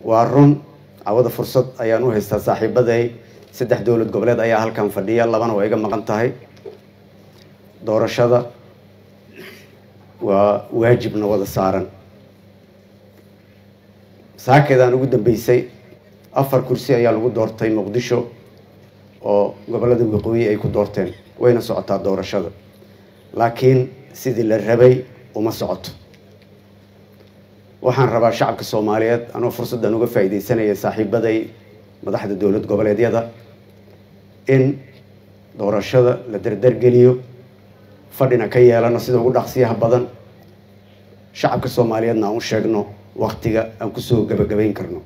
waa run cawada fursad ayaan u haystaa saaxiibaday saddex dowlad goboleed ayaa halkan fadhiya labana waa iga maqan tahay doorashada waa waajibna wada saaran saakeedaan ugu dambeysay afar kursi ayaa lagu doortay muqdisho oo gobollada waqooyi ay ku doorteen wayna socotaa doorashada laakiin sidii la rabay uma socoto waxaan rabaa shacabka soomaaliyeed anoo fursaddan uga faa'iidaysanaya saaxiibaday madaxda dowlad goboleedyada in doorashada la dardargeliyo fadhina ka yeelano sida ugu dhaqsiyaha badan shacabka soomaaliyeedna aan u sheegno waktiga aan kusoo gabagabayn karno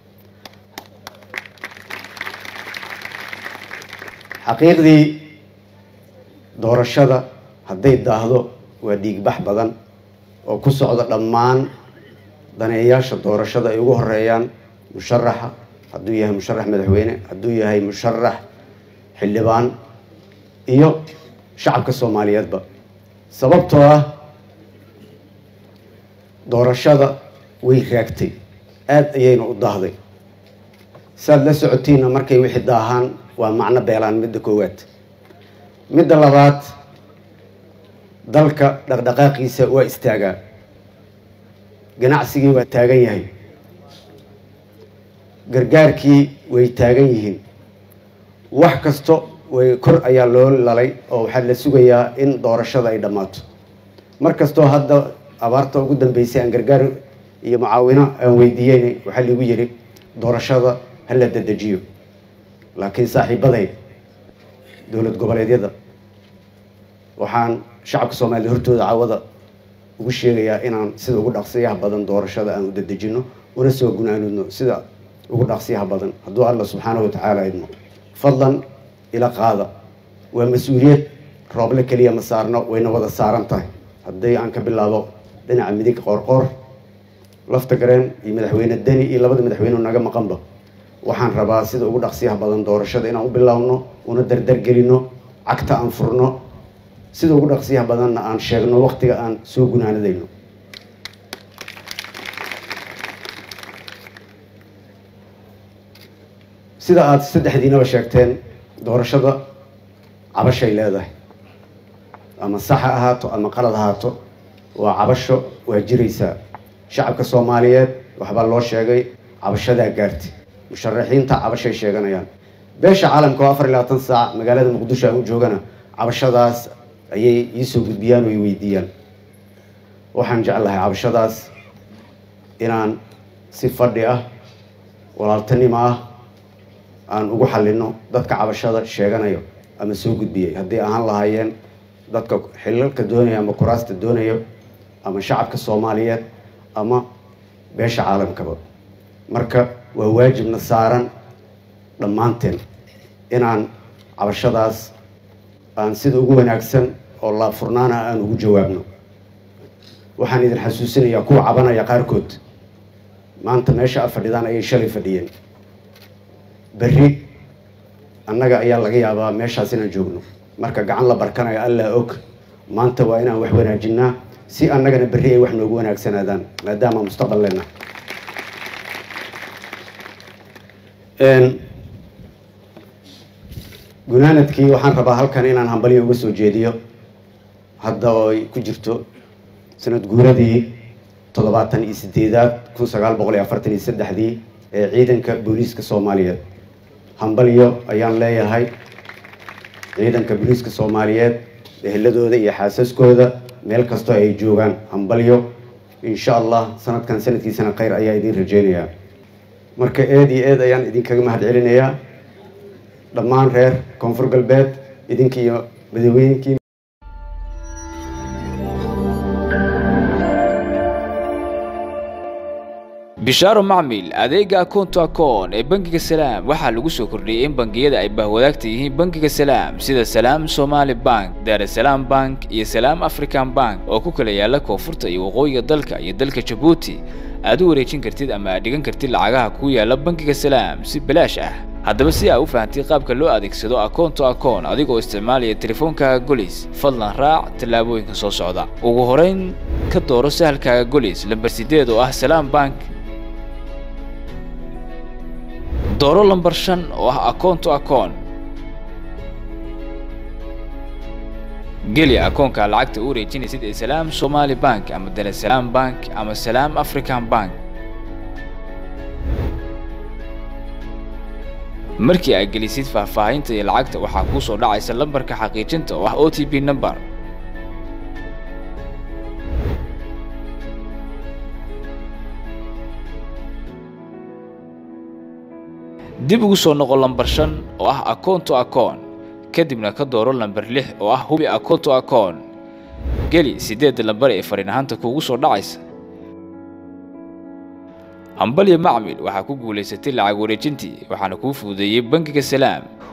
xaqiiqdii doorashada hadday daahdo waa dhiigbax badan oo ku socda dhammaan daneeyaasha doorashada ay ugu horeeyaan musharaxa hadduu yahay musharax madaxweyne hadduu yahay musharax xildhibaan iyo shacabka soomaaliyeedba sababtoo ah doorashada way raagtay aada ayayna u daahday saad la socotiinna markay wixii daahaan waa macno beelaan midda koowaad midda labaad dalka dhaqdhaqaaqiisa waa istaagaa ganacsigii waa taagan yahay gargaarkii way taagan yihiin wax kasto way kor ayaa loo lalay oo waxaa la sugayaa in doorashada ay dhammaato mar kastoo hadda abaarta ugu dambeysay aan gargaar iyo mucaawino aan weydiiyeyn waxaa liigu yidhi doorashada ha la dadejiyo laakiin saaxiibaday dowlad goboleedyada waxaan shacabka soomaaliyed hortooda cawada ugu sheegayaa inaan sida ugu dhaqsiyaha badan doorashada aan u dadejino una soo gunaanudno sida ugu dhaqsiyaha badan hadduu alla subxaanahu watacaala idmo fadlan ila qaada waa mas-uuliyad rooble keliya ma saarno wayna wada saaran tahay haddii aan ka bilaabo dhinaca midig qoorqoor lafta gareen iyo madaxweyne deni iyo labada madaxweyne naga maqanba waxaan rabaa sida ugu dhaqsiyaha badan doorashada inaan u bilaabno una dardargelino cagta aan furno sida ugu dhaqsiyaha badanna aan sheegno waktiga aan soo gunaanadayno sida aada saddexdiinaba sheegteen doorashada cabashay leedahay ama sax ha ahaato ama qalad ahaato waa cabasho waa jiraysaa shacabka soomaaliyeed waxbaa loo sheegay cabashadaa gaartay musharaxiinta cabashay sheeganayaan beesha caalamka oo afar iyo labaatan saac magaalada muqdisho aan u joogana cabashadaas ayay iisoo gudbiyaan oo i weydiiyaan waxaan jeclahay cabashadaas inaan si fadhi ah walaaltanimo ah aan ugu xalino dadka cabashada sheeganayo ama soo gudbiyey haddii ahaan lahaayeen dadka xilalka doonaya ama kuraasta doonayo ama shacabka soomaaliyeed ama beesha caalamkaba marka waa waajibna saaran dhammaanteen inaan cabashadaas aan sida ugu wanaagsan oo laafurnaana aan ugu jawaabno waxaan idin xasuusinayaa kuwa cabanaya qaarkood maanta meesha a fadhidaan ayay shalay fadhiyeen berri annaga ayaa laga yaabaa meeshaas inaan joogno marka gacan la barkanayo allaa og maanta waa inaan wax wanaajinaa si annagana berri ay wax noogu wanaagsanaadaan maadaama mustaqbal lena gunaanadkii waxaan rabaa halkan inaan hambalyo uga soo jeediyo hadda oo ay ku jirto sanad guuradii toddobaatan iyo sideedaad kun sagaal boqol iyo afartan iyo saddexdii ee ciidanka booliiska soomaaliyeed hambalyo ayaan leeyahay ciidanka booliiska soomaaliyeed eheladooda iyo xaasaskooda meel kastoo ay joogaan hambalyo insha allah sanadkan sanadkiisana khayr ayaa idiin rajeynayaa marka eed iyo eed ayaan idinkaga mahad celinayaa dhammaan reer koonfur galbeed idinki iyo madaxweynkii bishaaro macmil adeega akoonto akoon ee bangiga salaam waxaa lagu soo kordhiyey in bangiyada ay bahwadaagta yihiin bangiga salaam sida salaam somaali bank daarasalaam bank iyo salaam african bank oo ku kala yaala koonfurta iyo waqooyiga dalka iyo dalka jabuuti aad u wareejin kartid ama aad dhigan kartid lacagaha ku yaala bangiga salaam si balaash ah haddaba si aa u fahamtay qaabka loo adeegsado akoonto akoon adigoo isticmaalaya teleefoonkaaga golis fadlan raac tallaabooyinka soo socda ugu horayn ka dooro sahalkaaga golis lambar sideed oo ah salaam bank dooro lambar shan oo ah akoon to akoon geli akoonka lacagta u wareejinaysid ee salaam somali bank ama daresalaam bank ama salaam african bank markii aad gelisid faahfaahinta iyo lacagta waxaa kuu soo dhacaysa lambarka xaqiijinta oo ah o t p number dib ugu soo noqo lambar shan oo ah akoon to akoon kadibna ka dooro lambar lix oo ah hubi akoon to akoon geli siddeedda lambar ee fariin ahaanta kuugu soo dhacaysa hambalyo macmil waxaa ku guulaysatay lacag wareejintii waxaana kuu fududeeyey bangiga salaam